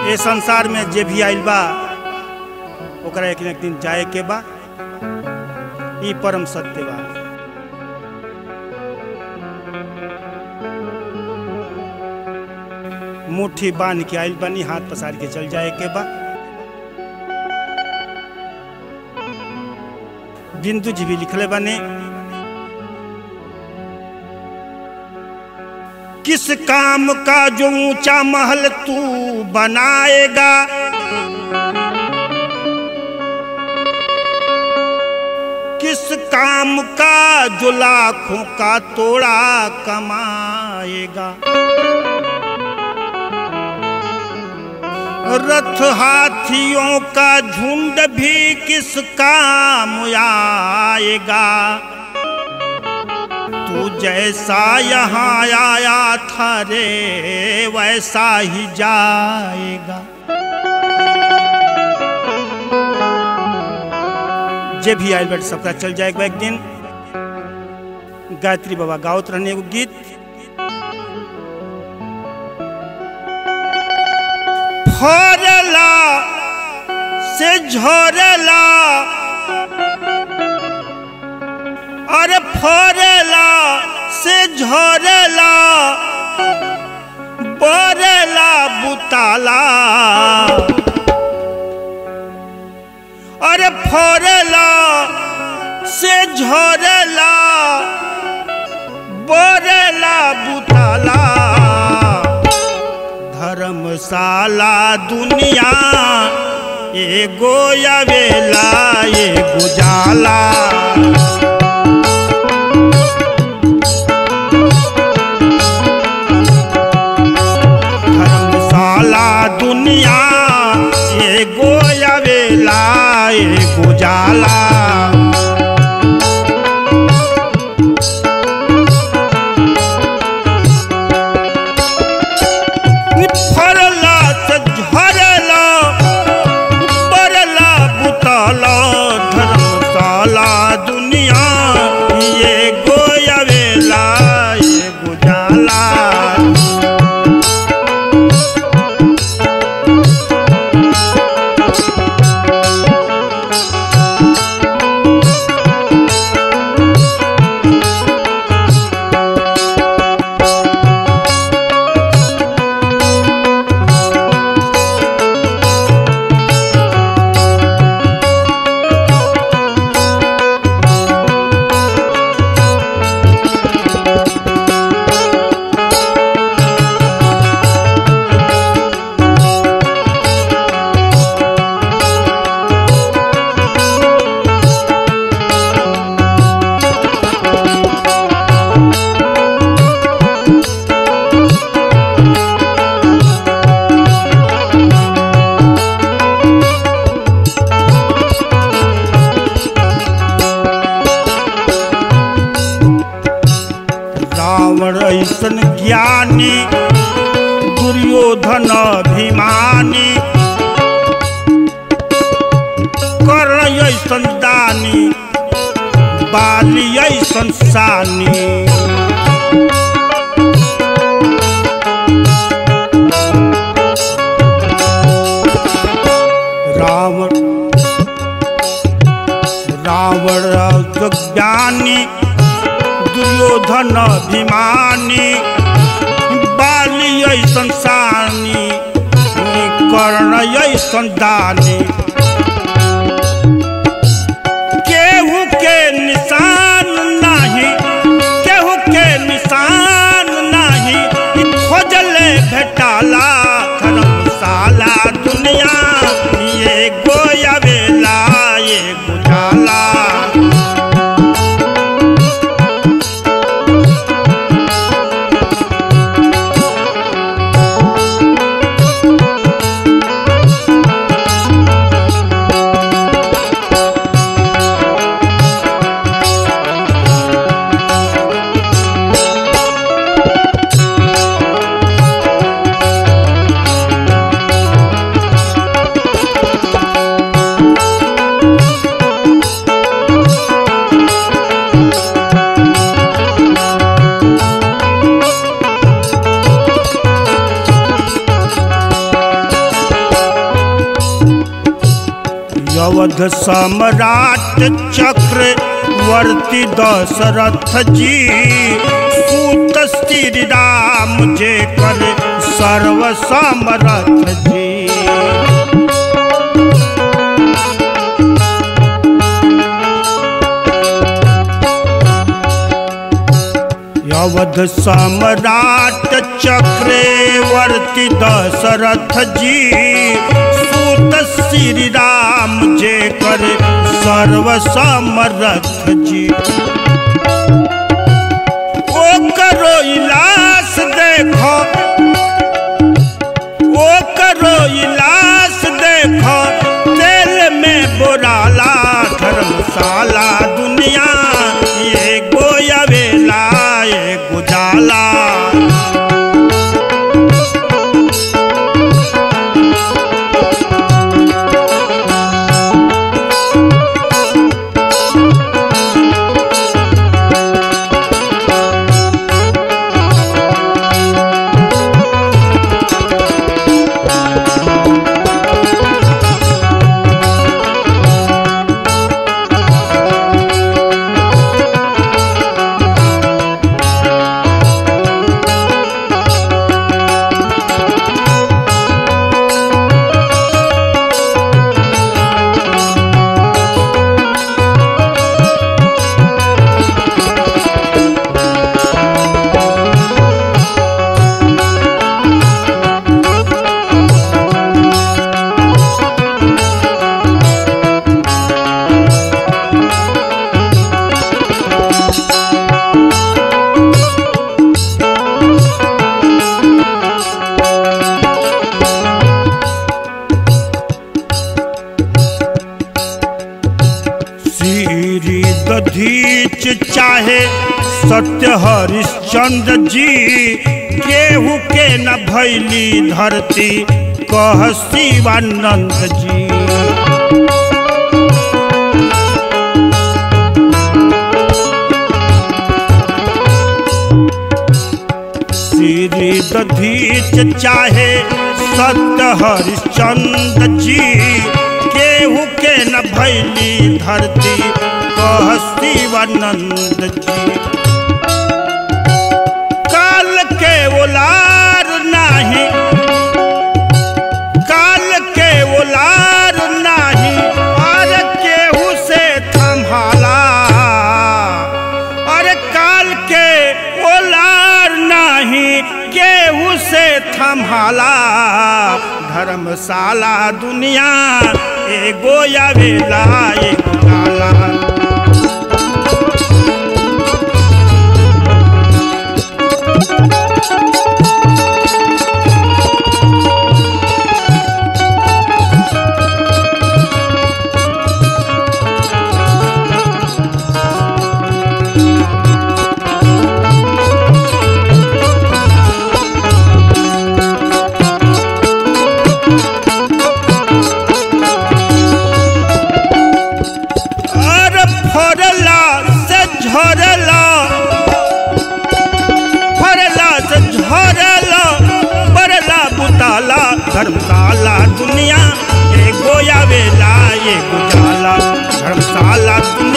ए संसार में जे भी आइल बा ओकरा एक न एक दिन जाए के बा ई परम सत्य बा मुट्ठी बांध के आइल बनी हाथ पसार के चल जाए के बा बिंदु जी भी लिखले बने किस काम का जो ऊंचा महल तू बनाएगा किस काम का जो लाखों का तोड़ा कमाएगा रथ हाथियों का झुंड भी किस काम आएगा तू जैसा यहाँ आया था रे वैसा ही जाएगा जे भी आयल बैठ सबका चल जाएगा एक दिन गायत्री बाबा गावत रहने एगो गीत फरला से झरला अरे फरला से झरला बरला बुताला अरे फरला से झरला बरला बुताला धर्मशाला दुनिया एगो अवेला एगो जाला धर्मशाला दुनिया एगो अवेला एगो जाला फरला से झरला बरला बुताला धर्मशाला दुनिया ये गोयवेला ये गुजाला रावण ऐसन ज्ञानी दुर्योधन अभिमानी कर्ण ऐसन दानी बाली ऐसन सानी रावण रावण ज्ञानी दुर्योधन अभिमानी बाली ऐसन सानी कर्ण ऐसन दानी केहू के निशान नहीं केहू के निशान नहीं ई खोजले भेटाला धर्मशाला दुनिया ये गोयवेला ये गुजाला अवध सम्राट चक्रवर्ती दशरथ जी सूत श्री राम जे कर सर्व समरथ जी अवध सम्राट चक्रवर्ती दशरथ जी सूत श्री राम जे कर सर्व समरथ जी ओ करो इलास देखो ओ करो इलास देखो तेल में बोराला धर्मशाला दुनिया ये गोयवेला ये गुजाला श्री दधीच चाहे सत्य हरिश्चंद्र जी केहू के न भैली धरती कह शिवानंद जी श्री दधीच चाहे सत्य हरिश्चंद्र जी केहू के न भैली धरती कह शिवानंद जी काल के ओलार नाही काल के ओलार नाही और केहू से थम्हाला अरे काल के ओलार नाही केहू से थम्हाला धर्मशाला दुनिया एगो आवेला एगो काला अरे फरला से झरला फरला से झरला बरला बुताला धर्मशाला दुनिया ये गोया वेला ये गुजाला धर्मशाला दुनिया